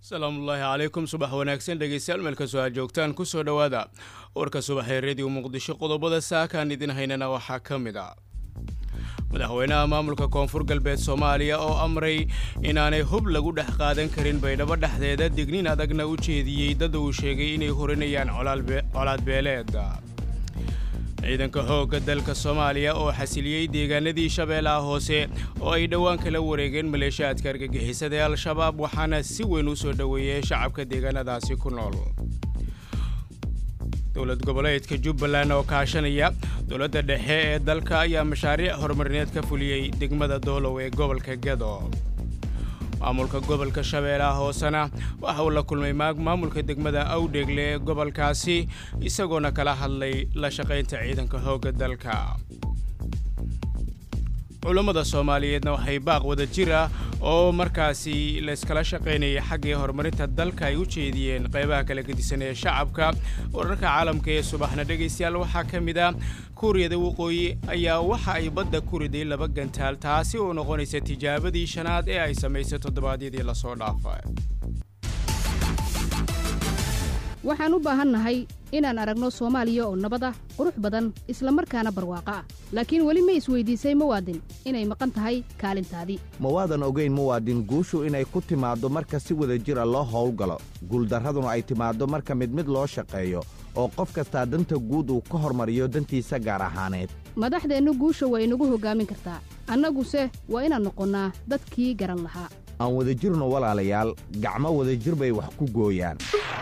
asalaamullaahi calaykum subax wanaagsan dhegeystayaal meel kastoo aad joogtaan kusoo dhowaada warka subaxee rediyo muqdisho qodobada saakaan idin haynana waxaa ka mid a madaxweynaha maamulka koonfur galbeed soomaaliya oo amray inaanay hub lagu dhex qaadan karin baydhabo dhexdeeda dignin adagna u jeediyey dad uu sheegay inay horinayaan colaadbeeleed ciidanka xoogga dalka soomaaliya oo xasiliyey deegaanadii shabeellaha hoose oo ay dhowaan kala wareegeen maleeshiyaadka argagixisada ee al-shabaab waxaana si weyn u soo dhoweeyey shacabka deegaanadaasi ku nool dowlad goboleedka jubbaland oo kaashanaya dowladda dhexe ee dalka ayaa mashaariic horumarineed ka fuliyey degmada doolow ee gobolka gedo maamulka gobolka shabeellaha hoosena waxa uu la kulmay maamulka degmada awdheegle ee gobolkaasi isagoona kala hadlay la shaqaynta ciidanka xoogga dalka culammada soomaaliyeedna waxay baaq wada jir ah oo markaasi layskala shaqaynayay xaggii horumarinta dalka ay u jeediyeen qaybaha kala gedisan ee shacabka wararka caalamka ee subaxna dhegaystayaal waxaa ka mid ah kuuriyada waqooyi ayaa waxa ay badda ku riday laba gantaal taasi oo noqonaysa tijaabadii shanaad ee ay samaysay toddobaadyadii lasoo dhaafay waxaan u baahannahay inaan aragno soomaaliya oo nabad ah qurux badan isla markaana barwaaqo ah laakiin weli ma isweydiisay muwaadin inay maqan tahay kaalintaadii mawaadan ogayn muwaadin guushu inay ku timaaddo marka si wada jir a loo howlgalo guuldarraduna ay timaaddo marka mid mid loo shaqeeyo oo qof kastaa danta guud uu ka hormariyo dantiisa gaar ahaaneed madaxdeennu guusha waa inagu hoggaamin kartaa annaguse waa inaan noqonnaa dadkii garan lahaa aan wadajirno walaalayaal gacmo wadajir bay wax ku gooyaan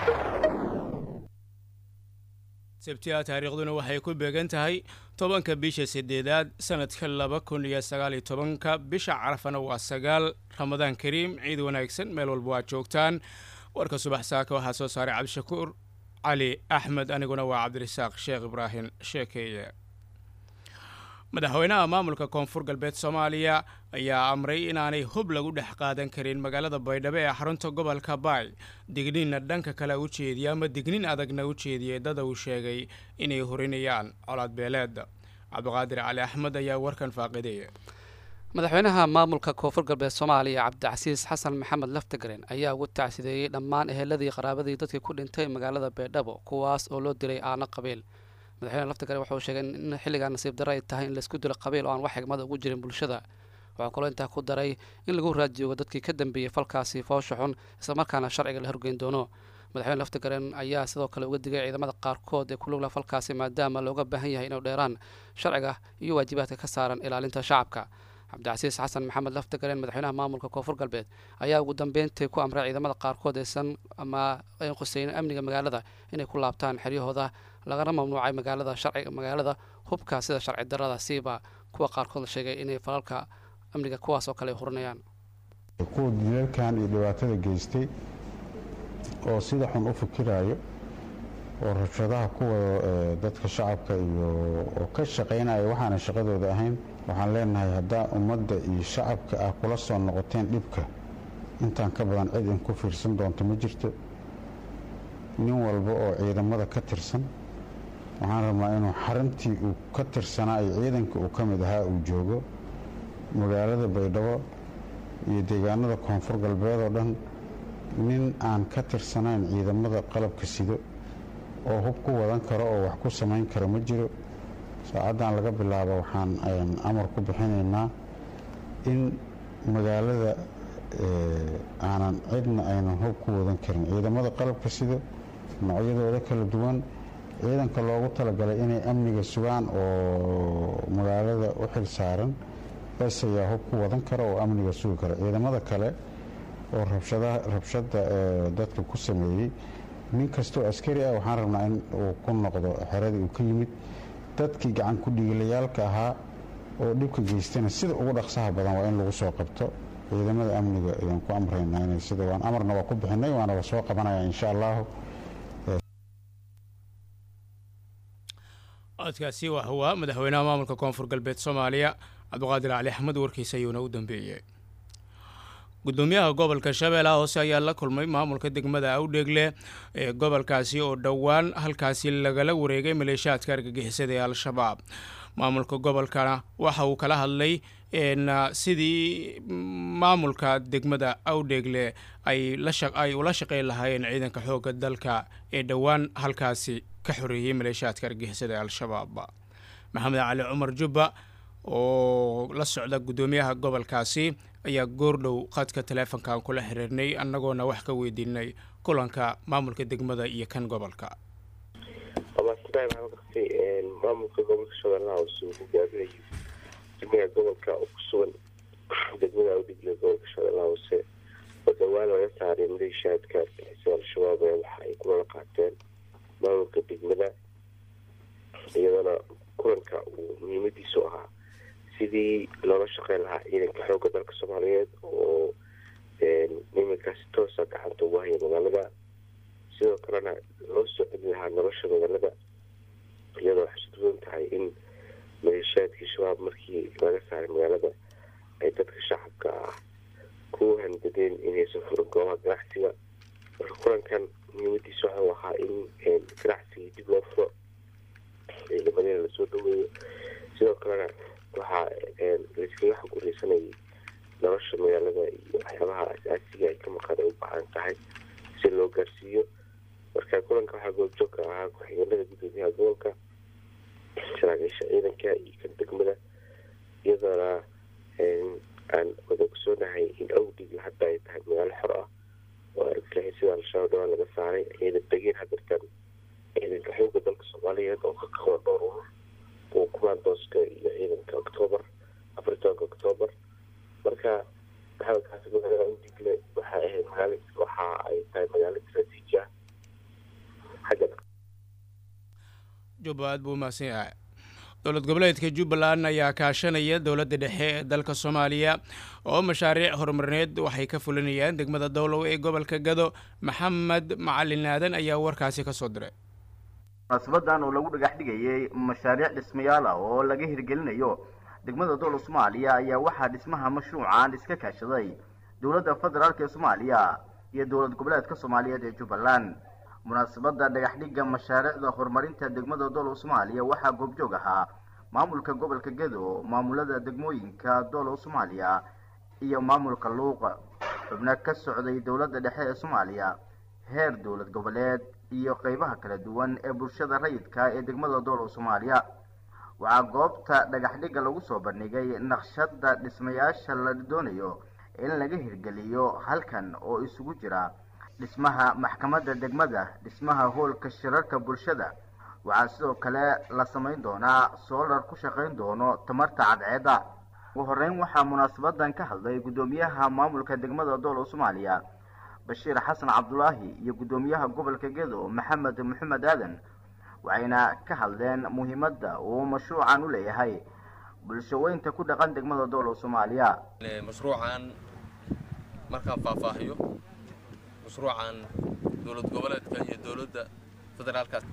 sabtiha taariikhduna waxay ku beegan tahay tobanka bisha siddeedaad sannadka laba kun iyo sagaal iyo tobanka bisha carafana waa sagaal ramadaan kariim ciid wanaagsan meel walba waad joogtaan warka subax saaka waxaa soo saaray cabdishakuur cali axmed aniguna waa cabdirasaaq sheekh ibraahim sheekeeye madaxweynaha maamulka koonfur galbeed soomaaliya ayaa amray inaanay hub lagu dhex qaadan karin magaalada baydhabo ee xarunta gobolka baay digniinna dhanka kale u jeediya ama digniin adagna u jeediyey dada uu sheegay inay horinayaan colaadbeeleed cabdiqaadir cali axmed ayaa warkan faaqideeya madaxweynaha maamulka koonfur galbeed soomaaliya cabdicasiis xasan maxamed laftagaren ayaa ugu tacsideeyey dhammaan eheladii qaraabadii dadkii ku dhintay magaalada baydhabo kuwaas oo loo dilay aana qabiil madaxweyne laftagare wuxuu sheegay in xilligaa nasiib darro ay tahay in laysku dilo qabiil oo aan wax xigmada ugu jirin bulshada waxaa kaloo intaa ku daray in lagu raadjoogo dadkii ka dambeeyey falkaasi foosha xun islamarkaana sharciga la horgeyn doono madaxweyne laftagaren ayaa sidoo kale uga digay ciidamada qaarkood ee ku lugla falkaasi maadaama looga baahan yahay inuu dheeraan sharciga iyo waajibaadka ka saaran ilaalinta shacabka cabdicasiis xasan maxamed laftagaren madaxweynaha maamulka koonfur galbeed ayaa ugu dambeyntii ku amray ciidamada qaarkood aysan ama ayn qusaynin amniga magaalada inay ku laabtaan xeryahooda lagana mamnuucay magaalada sharciga magaalada hubka sida sharci darada siiba kuwa qaarkood la sheegay inay falalka amniga kuwaas oo kale ay hurinayaan kuwa dilalkan iyo dhibaatada geystay oo sida xun u fikiraayo oo rabshadaha ku wado dadka shacabka iyo oo ka shaqaynaya waxaana shaqadooda ahayn waxaan leenahay haddaa ummadda iyo shacabka ah kula soo noqoteen dhibka intaan ka badan cid in ku fiirsan doonto ma jirto nin walba oo ciidamada ka tirsan waxaan rabnaa inuu xarintii uu ka tirsanaa iyo ciidanka uu ka mid ahaa uu joogo magaalada baydhabo iyo deegaanada koonfur galbeed oo dhan nin aan ka tirsanayn ciidamada qalabka sido oo hub ku wadan karo oo wax ku samayn kara ma jiro saacaddan laga bilaabo waxaan amar ku bixinaynaa in magaalada aanan cidna aynan hub ku wadan karin ciidamada qalabka sida noocyadooda kala duwan ciidanka loogu talagalay inay amniga sugaan oo magaalada u xil saaran bes ayaa hub ku wadan kara oo amniga sugi kara ciidamada kale oo rabshada dadka ku sameeyey nin kastoo askari ah waxaan rabnaa in uu ku noqdo xeradii uu ka yimid dadkii gacan ku dhiilayaalka ahaa oo dhibka geystana sida ugu dhaqsaha badan waa in lagu soo qabto ciidamada amniga ayaan ku amraynaa inay sida waan amarna waa ku bixinay waana la soo qabanaya insha allahu codkaasi waa madaxweynaha maamulka koonfur galbeed soomaaliya cabdiqaadir cali axmed warkiisa ayuuna u dambeeyey gudoomiyaha gobolka shabeellaha hoose ayaa la kulmay maamulka degmada awdheegle ee gobolkaasi oo dhowaan halkaasi lagala wareegay maleeshiyaadka argagixisada ee al-shabaab maamulka gobolkana waxa uu kala hadlay sidii maamulka degmada awdheegle ay ay ula shaqeyn lahaayeen ciidanka xoogga dalka ee dhowaan halkaasi ka xoreeyey maleeshiyaadka argixisada ee al-shabaab maxamed cali cumar jubba oo la socda guddoomiyaha gobolkaasi ayaa goordhow khadka taleefonkan kula xiriirnay annagoona wax ka weydiinay kulanka maamulka degmada iyo kan gobolka amaasitaay maxaa kartay maamulka gobolka shabeellaha hoose uu hogaaminayo degmada gobolka oo ku sugan degmada awdhigle gobolka shabeellaha hoose oo dhowaan laga saaray maleeshiyaadka argixisada al-shabaab ee waxa ay kulala qaateen maamulka degmada iyadana kulanka uu muhiimadiisu ahaa sidii loola shaqeyn lahaa ciidanka xoogga dalka soomaaliyeed oo iminkaasi toosa gacanta ugu haya magaalada sidoo kalena loo soo celi lahaa nolosha magaalada iyadoo waxay suduwan tahay in maleeshiyaadkii shabaab markii laga saaray magaalada ay dadka shacabka ah ku handadeen inaysan furin goobaha ganacsiga marka kulankan muhiimadiisu waxau ahaa in ganacsigii dib loo furo ciidamadina lasoo dhaweeyo sidoo kalena waxaa layskaga xog wareysanayay nolosha magaalada iyo waxyaabaha as-aasiga ay ka maqan ay u baahan tahay si loo gaarsiiyo marka kulanka waxaa goobjoogka ahaa ku-xigeenada guddoomiyaha gobolka saraakiisha ciidanka iyo kan degmada iyadoona aan wada ogsoonahay in awdhigle hadda ay tahay magaalo xor ah oo argagixisada al-shabaab dhawaan laga saaray ayada degeen hadartan ciidanka xoogga dalka soomaaliyeed oo ka kaba dhowr urur kuwa kumaandooska iyo ciidanka octoobar afar tobanka octoobar marka maxamed xasan magaalada awdigle waxay ahayd magaalo waxa ay tahay magaalo istraatiiji ah xagga jubba aad buu umahadsan yahay dowlad goboleedka jubbaland ayaa kaashanaya dowladda dhexe ee dalka soomaaliya oo mashaariic horumarineed waxay ka fulinayaan degmada dowlow ee gobolka gado maxamed macalin aadan ayaa warkaasi ka soo diray munaasabadan oo lagu dhagax dhigayay mashaariic dhismayaal ah oo laga hirgelinayo degmada dowla soomaaliya ayaa waxaa dhismaha mashruucan iska kaashaday dowladda federaalk ee soomaaliya iyo dowlad goboleedka soomaaliyeed ee jubbaland munaasabada dhagax dhigga mashaariicda horumarinta degmada dowla soomaaliya waxaa goobjoog ahaa maamulka gobolka gedo maamulada degmooyinka dowla soomaaliya iyo maamulka luuqa xubno ka socday dowladda dhexe ee soomaaliya heer dowlad goboleed iyo qeybaha kala duwan ee bulshada rayidka ee degmada dowla soomaaliya waxaa goobta dhagax dhigga lagu soo bandhigay naqshada dhismayaasha la doonayo in laga hirgeliyo halkan oo isugu jira dhismaha maxkamadda degmada dhismaha hoolka shirarka bulshada waxaa sidoo kale la samayn doonaa soolar ku shaqayn doono tamarta cadceedda ugu horeyn waxaa munaasabadan ka hadlay guddoomiyaha maamulka degmada dowla soomaaliya bashiir xasan cabdulaahi iyo guddoomiyaha gobolka gedo maxamed maxamed aadan waxayna ka hadleen muhiimadda uu mashruucan u leeyahay bulshaweynta ku dhaqan degmada dowla soomaaliya mashruucan markaan faahfaahiyo mashruucan dowlad goboleedka iyo dowladda federaalkaas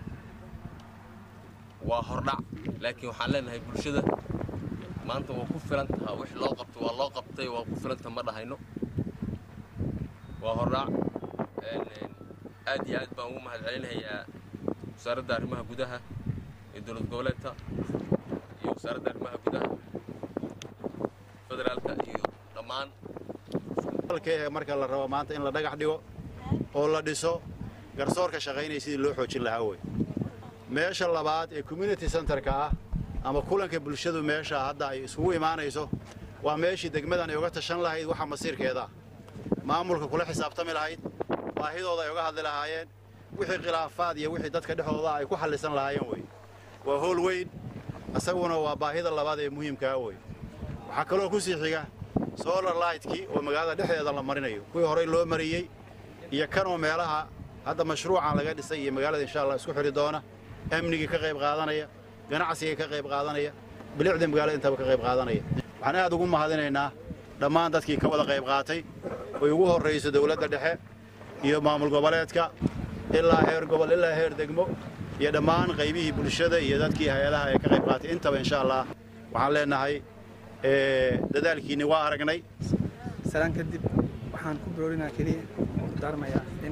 waa hordhac laakiin waxaan leenahay bulshada maanta waa ku filan taha wix loo qabto waa loo qabtay waa ku filanta ma dhahayno waa hordhac aad iyo aad baan ugu mahad celinayaa wasaaradda arrimaha gudaha ee dowlad goboleedka iyo wasaaradda arrimaha gudaha federaalka iyo dhammaan marka la rabo maanta in la dhagax dhigo oo la dhiso garsoorka shaqaynaya sidii loo xoojin lahaa wey meesha labaad ee community centerka ah ama kulanka bulshadu meesha hadda ay isugu imaanayso waa meeshii degmadan ay uga tashan lahayd waxa masiirkeeda maamulka kula xisaabtami lahayd baahidooda ay uga hadli lahaayeen wixii khilaafaad iyo wixii dadka dhexdooda ay ku xallisan lahaayeen wey waa howl weyn isaguna waa baahida labaad ee muhiimkaa wey waxaa kaloo ku sii xiga solar lightkii oo magaalada dhexdeeda la marinayo kuwii horey loo mariyey iyo kanoo meelaha hadda mashruucan laga dhisay iyo magaalada insha allah isku xidhi doona amnigii ka qayb qaadanaya ganacsigii ka qayb qaadanaya bilicda magaalada intaba ka qayb qaadanaya waxaan aad ugu mahadinaynaa dhammaan dadkii ka wada qayb qaatay oy ugu horrayso dowladda dhexe iyo maamul goboleedka ilaa heer gobol ilaa heer degmo iyo dhammaan qaybihii bulshada iyo dadkii hay-adaha ee ka qayb qaatay intaba insha allah waxaan leenahay dadaalkiinni waa aragnay salaan kadib waxaan ku bilowlinaa keliya ku daarmayaa in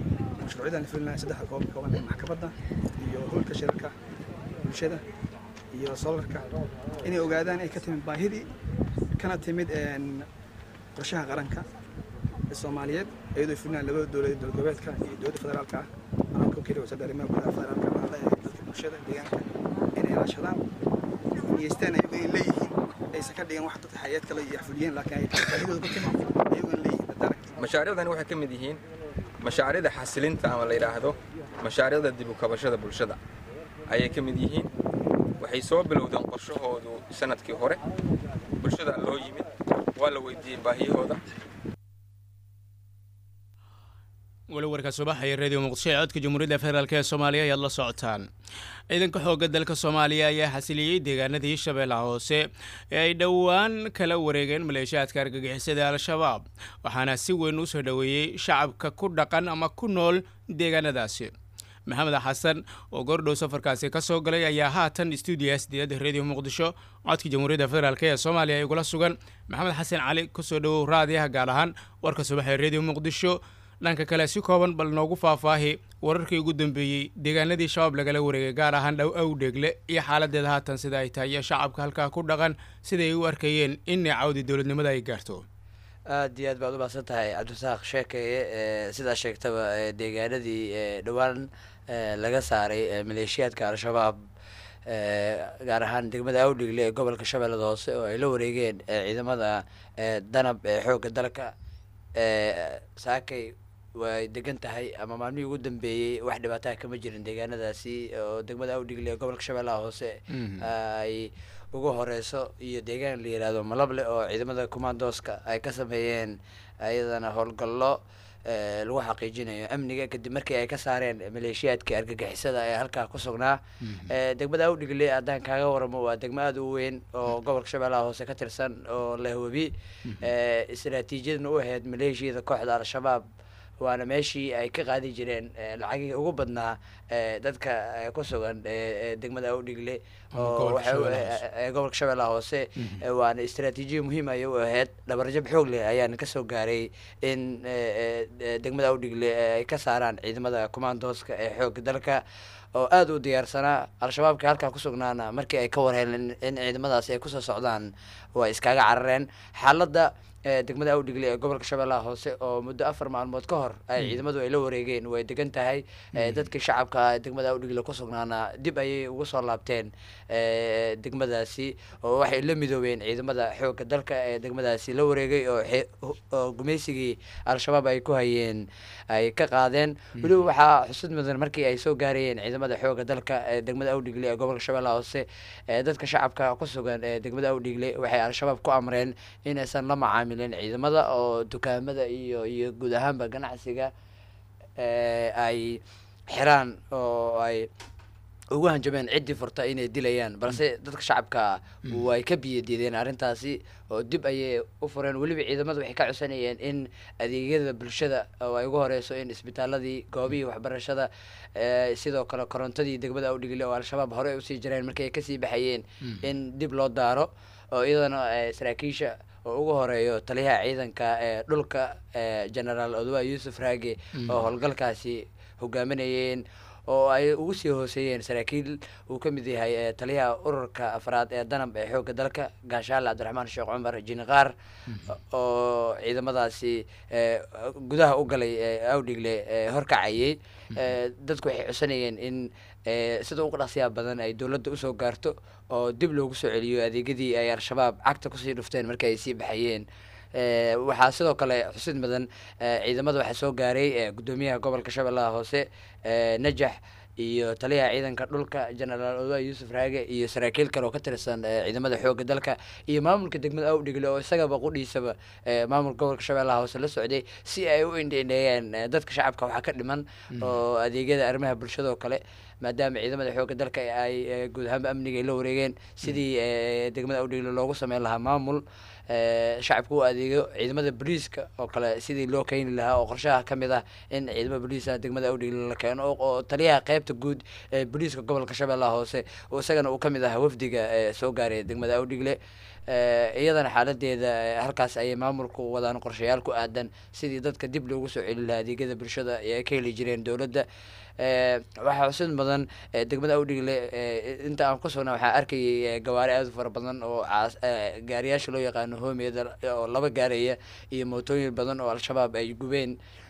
mashruucyadan la fulinayo saddexda goob ka kooban ee maxkamadda iyo howlka shirarka bulshada iyo solarka inay ogaadaan ay ka timid baahidii kana timid qorshaha qaranka ee soomaaliyeed iyadoo fulinaan labada dowladeed dowlad goboleedka iyo dowladda federaalka ah maamulka keliya wasaaradda arrimaha gudaha federaalka mahada ee dadka bulshada deegaanka inay ilaashadaan niyeystaan ayagu ay leeyihiin aysan ka dhigan wax dadka hay-ad kale iyo xafuliyeen laakiin ay baahidooda ku timid ayaguna leeyihiin dadalag mashaariicdani waxay ka mid yihiin mashaariicda xasilinta ama la yidhaahdo mashaariicda dib u kabashada bulshada ayay ka mid yihiin waxay soo bilowdeen qorshahoodu sanadkii hore bulshada loo yimid waa la weydiiyey baahiyahooda weli warka subaxaya radio muqdisho ee codka jamhuuriyadda federaalk ee soomaaliya ayaad la socotaan ciidanka xoogga dalka soomaaliya ayaa xasiliyey deegaanadii shabeellaha hoose ee ay dhowaan kala wareegeen maleeshiyaadka argagixisada al-shabaab waxaana si weyn u soo dhoweeyey shacabka ku dhaqan ama ku nool deegaanadaasi maxamed xasan oo goordhow safarkaasi ka soo galay ayaa haatan stuudiyaas diyadda radio muqdisho codka jamhuuriyadda federaalk ee soomaaliya igula sugan maxamed xasan cali kusoo dhowow raadiyaha gaar ahaan warka subax ee radio muqdisho dhanka kale si kooban bal noogu faahfaahi wararkii ugu dambeeyey deegaanadii shabaab lagala wareegay gaar ahaan dhow awdheegle iyo xaaladeeda haatan sida ay tahay iyo shacabka halkaa ku dhaqan siday u arkayeen in cawdi dowladnimada ay gaarto aada iyo aad baad u mahadsan tahay cabdisaaq sheekeye sidaa sheegtaba deegaanadii dhowaan laga saaray maleeshiyaadka al-shabaab gaar ahaan degmada awdhegle ee gobolka shabeellada hoose oo ay la wareegeen ciidamada danab ee xoogga dalka saakay way degan tahay ama maalmihii ugu dambeeyey wax dhibaataha kama jirin deegaanadaasi oo degmada awdhigle ee gobolka shabeellaha hoose ay ugu horeyso iyo deegaan la yihahdo malable oo ciidamada commandooska ay ka sameeyeen ayadana howlgallo lagu xaqiijinayo amniga kadib markii ay ka saareen maleeshiyaadkii argagixisada ee halkaa ku sugnaa degmada awdhigle haddaan kaaga waramo waa degmo aada u weyn oo gobolka shabeellaha hoose ka tirsan oo lahwebi istraatiijiyadna u ahayd maleeshiyada kooxda al-shabaab waana meeshii ay ka qaadi jireen lacagihii ugu badnaa dadka ku sugan degmada awdhigle oo ee gobolka shabeellaha hoose waana istraatiijiya muhiim ayay u ahayd dhabarjab xoog leh ayaana kasoo gaaray in degmada awdhigle ay ka saaraan ciidamada commandooska ee xoogga dalka oo aada u diyaarsanaa al-shabaabka halkaa ku sugnaana markii ay ka warheleen in ciidamadaas ay kusoo socdaan way iskaga carareen xaaladda degmada awdhigle ee gobolka shabeellaha hoose oo muddo afar maalmood ka hor ay ciidamadu ay la wareegeen way degan tahay dadkii shacabka degmada awdhigle ku sugnaana dib ayay ugu soo laabteen degmadaasi oo waxay la midoobeen ciidamada xoogga dalka ee degmadaasi la wareegay oo gumaysigii al-shabaab ay ku hayeen ay ka qaadeen weliba waxaa xusud mudan markii ay soo gaarayeen ciidamada xoogga dalka ee degmada awdhigle ee gobolka shabeellaha hoose dadka shacabka ku sugan ee degmada awdhigle waxay al-shabaab ku amreen inaysan la macaamil ciidamada oo dukaamada iyo iyo guud ahaanba ganacsiga ay xiraan oo ay ugu hanjabeen ciddii furta inay dilayaan balse dadka shacabka way ka biyadiideen arrintaasi oo dib ayay u fureen weliba ciidamada waxay ka codsanayeen in adeegyada bulshada oo ay ugu horeyso in isbitaaladii goobihii waxbarashada sidoo kale korontadii degmada awdhigle oo al-shabaab horey usii jireen markii ay kasii baxayeen in dib loo daaro oo iyadana saraakiisha oo ugu horeeyo taliyaha ciidanka ee dhulka genaraal odowa yuusuf raage oo howlgalkaasi hogaaminayeen oo ay ugu sii hooseeyeen saraakiil uu ka mid yahay taliyaha ururka afraad ee danab ee xoogga dalka gaashaale cabdiraxmaan sheekh cumar jiniqaar oo ciidamadaasi gudaha u galay awdhigle horkacayay dadku waxay codsanayeen in sida ugu dhaqsiyaa badan ay dowladda usoo gaarto oo dib loogu soo celiyo adeegyadii ay al-shabaab cagta kusii dhufteen markii ay sii baxayeen waxaa sidoo kale xusid mudan ciidamada waxaa soo gaaray guddoomiyaha gobolka shabeellaha hoose najax iyo taliyaha ciidanka dhulka genaraal odowa yuusuf raage iyo saraakiil kale oo ka tirsan ciidamada xoogga dalka iyo maamulka degmada awdhigle oo isagaba qudhiisaba maamulka gobolka shabeellaha hoose la socday si ay u indheindheeyaan dadka shacabka waxaa ka dhiman oo adeegyada arrimaha bulshada oo kale maadaama ciidamada xoogga dalka ay guud ahaanba amniga ay la wareegeen sidii degmada awdhigle loogu sameyn lahaa maamul shacabka u adeegayo ciidamada booliiska oo kale sidii loo keeni lahaa oo qorshaha ka mid ah in ciidamada booliiska degmada awdhigle la keeno oo taliyaha qeybta guud ee booliiska gobolka shabeellaha hoose oo isagana uu kamid ahaa wafdiga soo gaaraya degmada awdhigle iyadana xaaladeeda halkaas ayay maamulku wadaan qorshayaal ku aadan sidii dadka dib loogu soo celi lahaa adeegyada bulshada ee ay ka heli jireen dowladda waxaa xusid mudan degmada awdhigle inta aan ku sugnaa waxaa arkayay gawaari aada u fara badan oo gaariyaasha loo yaqaano hoomeyada oo laba gaaraya iyo mootooyin badan oo al-shabaab ay gubeen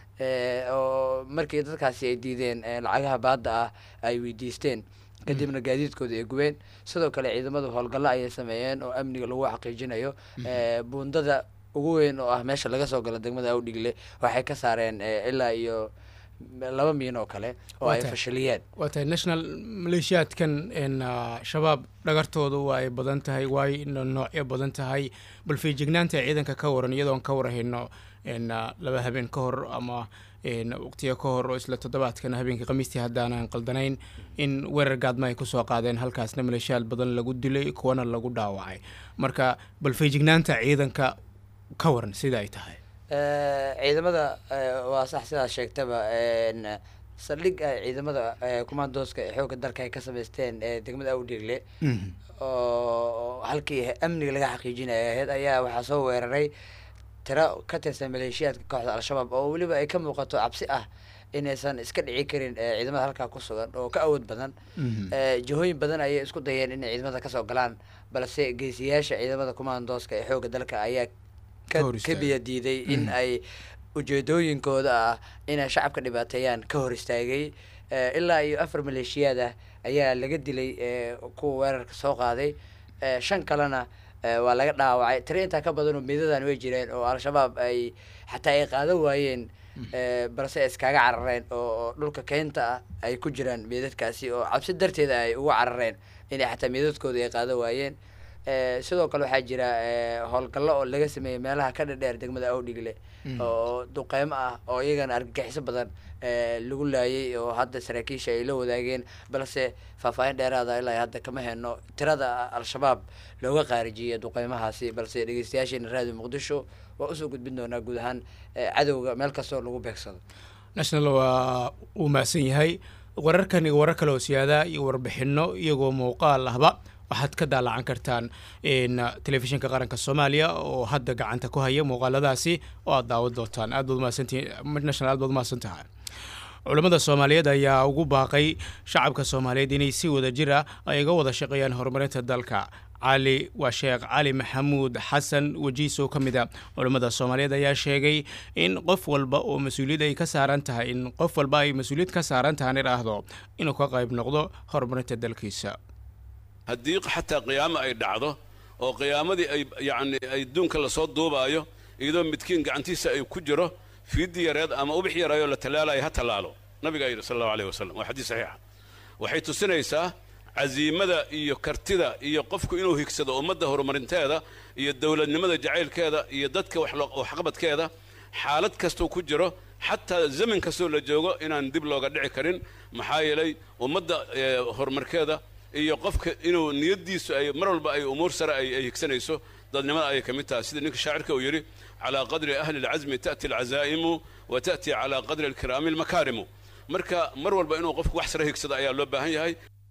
oo markii dadkaasi ay diideen lacagaha baadda ah ay weydiisteen kadibna gaadiidkooda ay gubeen sidoo kale ciidamadu howlgallo ayay sameeyeen oo amniga lagu xaqiijinayo buundada ugu weyn oo ah meesha laga soo galo degmada awdhigle waxay ka saareen ilaa iyo laba miin oo kale oo ay fashiliyeen waa tahay national maleeshiyaadkan shabaab dhagartoodu waa ay badan tahay waay noocyo badan tahay bal feejignaanta ciidanka ka waran iyadoon ka warhayno laba habeen ka hor ama waqtiyo ka hor oo isla toddobaadkan habeenkii khamiistii haddaanan qaldanayn in weerar gaadma ay kusoo qaadeen halkaasna maleeshiyaad badan lagu dilay kuwana lagu dhaawacay marka bal feejignaanta ciidanka ka waran sida ay tahay ciidamada waa sax sidaas sheegtaba saldhig ciidamada commandooska ee xoogga dalka ay ka samaysteen degmada awdhigle oo halkii amniga laga xaqiijinaya ahayd ayaa waxaa soo weeraray tiro ka tirsan maleeshiyaadka kooxda al-shabaab oo weliba ay ka muuqato cabsi ah inaysan iska dhici karin ciidamada halkaa ku sugan oo ka awood badan jihooyin badan ayay isku dayeen inay ciidamada kasoo galaan balse geesiyaasha ciidamada commandooska ee xoogga dalka ayaa ka biya diiday in ay ujeedooyinkooda ah inay shacabka dhibaateeyaan ka hor istaagay ilaa iyo afar maleeshiyaad ah ayaa laga dilay kuwa weerarka soo qaaday shan kalena waa laga dhaawacay tiri intaa ka badanoo midadan way jireen oo al-shabaab ay xataa ay qaadan waayeen balse ay iskaga carareen oo dhulka keynta ah ay ku jiraan meedadkaasi oo cabsi darteeda ay uga carareen inay xataa meedadkooda ay qaadan waayeen sidoo kale waxaa jira howlgallo oo laga sameeyey meelaha ka dhadheer degmada awdhigle oo duqeymo ah oo iyagana argagixiso badan lagu laayay oo hadda saraakiisha ay la wadaageen balse faahfaahin dheeraada ilaa hadda kama heno tirada al-shabaab looga qaarijiyay duqeymahaasi balse dhegeystayaasheena raadiyo muqdisho waa usoo gudbin doonaa guud ahaan cadowga meel kastoo lagu beegsado national waa uu mahadsan yahay wararkan iyo warar kale oo siyaada iyo warbixino iyagoo muuqaal ahba waxaad ka daalacan kartaan telefishinka qaranka soomaaliya oo hadda gacanta ku haya muuqaaladaasi oo aad daawad doontaan aad baad umahadsantihiin aad baad umahadsan tahay culammada soomaaliyeed ayaa ugu baaqay shacabka soomaaliyeed inay si wada jir ah ay ga wada shaqeeyaan horumarinta dalka cali waa sheekh cali maxamuud xasan wejiis oo ka mid a culammada soomaaliyeed ayaa sheegay in qof walba oo mas-uuliyad ay ka saaran tahay in qof walba ay mas-uuliyad ka saaran tahan idhaahdo inuu ka qayb noqdo horumarinta dalkiisa haddii xataa qiyaamo ay dhacdo oo qiyaamadii ay yacni adduunka lasoo duubaayo iyadoo midkiin gacantiisa ay ku jiro fiidi yareed ama ubix yaraayoo la tallaalayo ha tallaalo nabigaa yidhi sal allahu aleyh wasalam waa xadiis saxiixa waxay tusinaysaa casiimada iyo kartida iyo qofku inuu higsado ummadda horumarinteeda iyo dowladnimada jacaylkeeda iyo dadka waxqabadkeeda xaalad kastuu ku jiro xataa zaman kastoo la joogo inaan dib looga dhici karin maxaa yeelay ummadda horumarkeeda iyo qofka inuu niyaddiisu ay mar walba ay umuur sare ay higsanayso dadnimada ayay ka mid tahay sida ninka shaacirka uu yidhi calaa qadri ahli alcasmi ta'ti alcazaa'imu wa ta'ti calaa qadri alkiraami almakaarimu marka mar walba inuu qofku wax sare higsado ayaa loo baahan yahay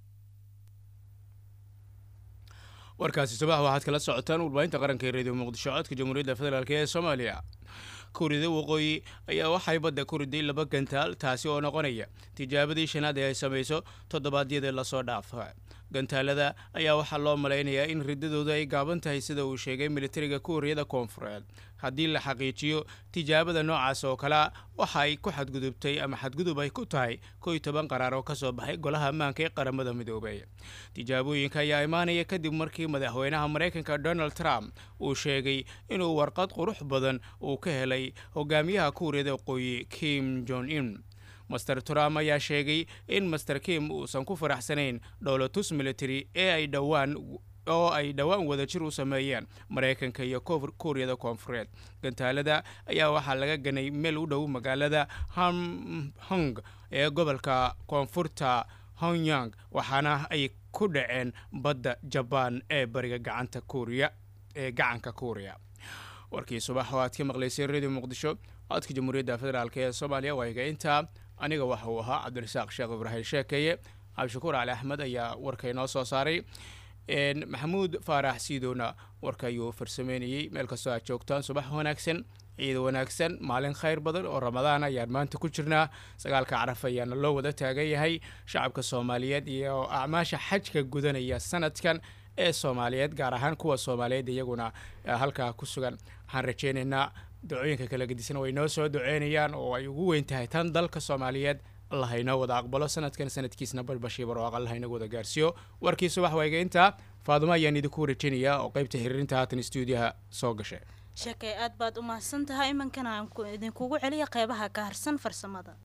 warkaasi subax waxaad kala socotaan warbaahinta qaranka ee radio muqdisho codka jamhuuriyadda federaalk ee soomaaliya kuurida waqooyi ayaa waxay badda ku riday laba gantaal taasi oo noqonaya tijaabadii shanaad ee ay samayso toddobaadyadii lasoo dhaafa gantaalada ayaa waxaa loo malaynayaa in riddadooda ay gaaban tahay sida uu sheegay militariga kuuriyada koonfureed haddii la xaqiijiyo tijaabada noocaas oo kalea waxa ay ku xadgudubtay ama xadgudub ay ku tahay kow iyo toban qaraar oo ka soo baxay golaha ammaanka ee qaramada midoobay tijaabooyinka ayaa imaanaya kadib markii madaxweynaha maraykanka donald trump uu sheegay inuu warqad qurux badan uu ka helay hogaamiyaha kuuriyada waqooyi kim jon in master trump ayaa sheegay in master kim uusan ku faraxsanayn dhowlatus military ee ay dhowaan oo ay dhowaan wadajir u sameeyeen maraykanka iyo kuuriyada koonfureed gantaalada ayaa waxaa laga ganay meel u dhow magaalada hamhong ee gobolka koonfurta hongyang waxaana ay ku dhaceen badda jabaan ee bariga gacanta kuuriya ee gacanka kuuriya warkii subax oo aad ka maqlaysay radio muqdisho codka jamhuuriyadda federaalk ee soomaaliya waa higaynta aniga waxa uu ahaa cabdirasaaq sheekh ibraahim sheekeeye cabdishakuur cali axmed ayaa warka inoo soo saaray maxamuud faarax siidowna warka ayuu farsameynayey meel kastoo aad joogtaan subax wanaagsan ciid wanaagsan maalin khayr badan oo ramadaan ayaan maanta ku jirnaa sagaalka caraf ayaana loo wada taagan yahay shacabka soomaaliyeed iyo acmaasha xajka gudanaya sanadkan ee soomaaliyeed gaar ahaan kuwa soomaaliyeed iyaguna halkaa ku sugan waxaan rajeynaynaa dacooyinka kala gedisan way noo soo duceynayaan oo ay ugu weyn tahay tan dalka soomaaliyeed allah haynoo wada aqbalo sanadkan sanadkiisna barbashii barwaaq allah inagu wada gaarsiiyo warkii subax waygainta faadumo ayaan idinku warajeynayaa oo qaybta xiriirinta haatan stuudiyaha soo gashay sheekay aad baad u mahadsan tahay imankana aan idinkugu celiya qeybaha ka harsan farsamada